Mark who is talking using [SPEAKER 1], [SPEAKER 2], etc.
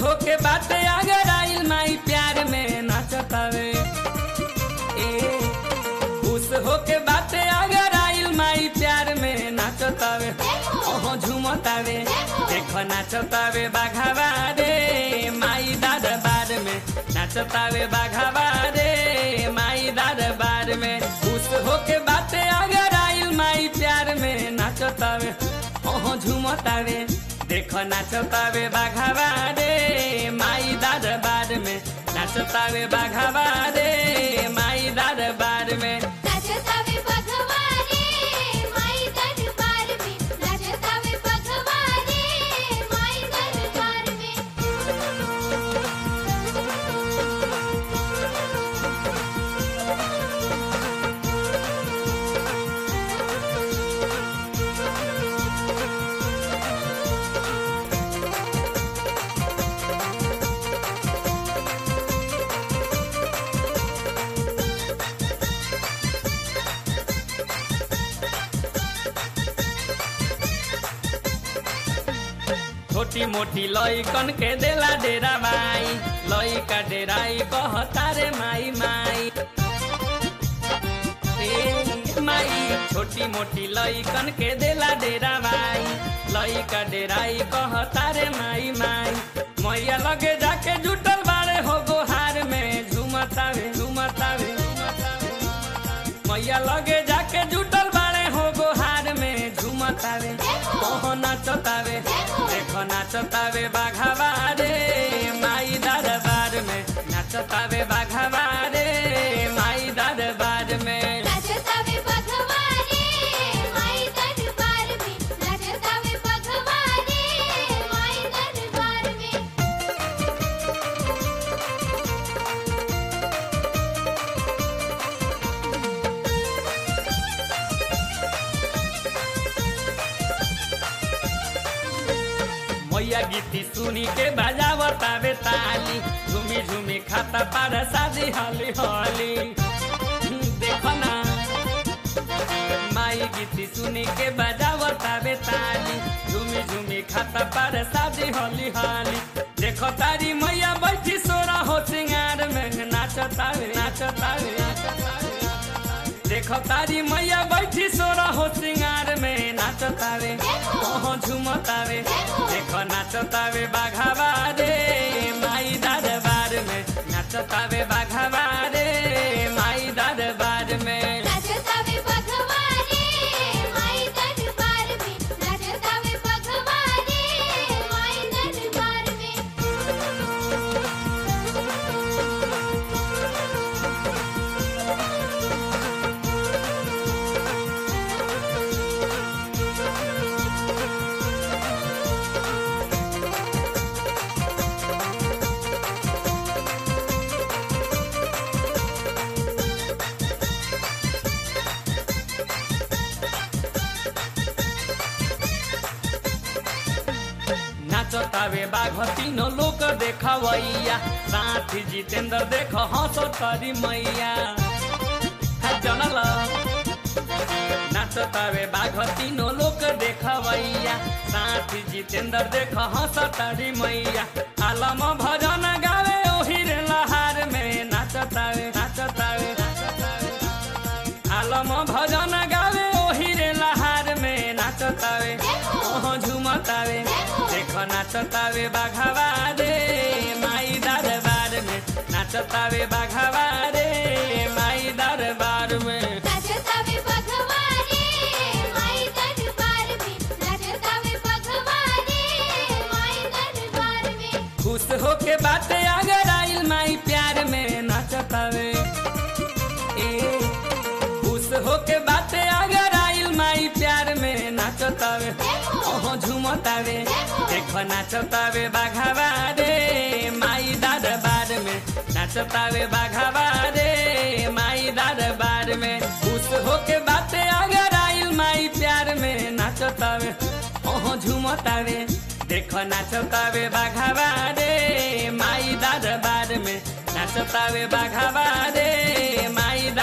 [SPEAKER 1] होके बाटे अगर आइल माई प्यार में नाचतावे ए खुश होके बाटे अगर आइल माई प्यार में नाचतावे ओहो झूमतावे देख नाचतावे बाघावा रे माई दरबार में नाचतावे बाघावा रे माई दरबार में खुश होके बाटे अगर आइल माई प्यार में नाचतावे ओहो झूमतावे देख नाचतावे बाघावा रे माई दरबार में नाचतावे बाघावा रे माई दरबार में
[SPEAKER 2] नाचतावे भगवाने माई दरबार में नाचतावे भगवाने माई दरबार में
[SPEAKER 1] छोटी मोटी लइकन के देला डेरा माई लइका डेराई कहता रे माई माई ए माई छोटी मोटी लइकन के देला डेरा माई लइका डेराई कहता रे माई माई मैया लगे जाके जुटल बाड़े हो गोहार में झुमतावे झुमतावे मैया लगे जाके जुटल बाड़े हो गोहार में झुमतावे ओहो नाचतावे देखो नाचतावे बाघावा रे माई दरबार में नाचतावे बाघावा रे माई दरबार में
[SPEAKER 2] नाचतावे भगवाने माई दरबार में नाचतावे भगवाने माई दरबार में
[SPEAKER 1] मैया गीती सुनी के बजावतावे ताली झूमी झूमी खाता पार शादी हली हली देखो ना माई गीती सुनी के बजावतावे ताली झूमी झूमी खाता पार शादी हली हली देखो तारी मैया बैठी सोरा हो सिंगार में नाचतावे नाचतावे नाचतावे देखो तारी मैया बैठी सोरा हो सिंगार में नाचतावे ओहो झुमतावे देखो नाचतावे बाघावा रे माई दरबार में नाचतावे बाघावा रे माई दरबार में
[SPEAKER 2] नाचतावे भगवाने माई दरबार में नाचतावे भगवाने माई दरबार में
[SPEAKER 1] नाचतावे बाघ तीनों लोक देखवैया साथी जितेंद्र देख हंस तरी मैया हा जनल नाचतावे बाघ तीनों लोक देखवैया साथी जितेंद्र देख हंस तरी मैया आलम भजन गावे ओही रे लहार में नाचतावे नाचतावे नाचतावे आलम भजन गावे ओही रे लहार में नाचतावे ओहो झुमतावे देख नाचतावे बाघावा रे माई दरबार में नाचतावे बाघावा रे माई दरबार में
[SPEAKER 2] नाचतावे भगवाने माई दरबार में नाचतावे भगवाने माई दरबार में
[SPEAKER 1] खुश होके बाटे अगर आइल माई प्यार में नाचतावे ए खुश होके बाटे अगर आइल माई प्यार में नाचतावे ओहो झुमतावे देख नाचतावे बाघावा रे माई दरबार में नाचतावे बाघावा रे माई दरबार में खुश होके बाटे अगर आइल माई प्यार में नाचतावे ओहो झुमतावे देख नाचतावे बाघावा रे माई दरबार में नाचतावे बाघावा रे माई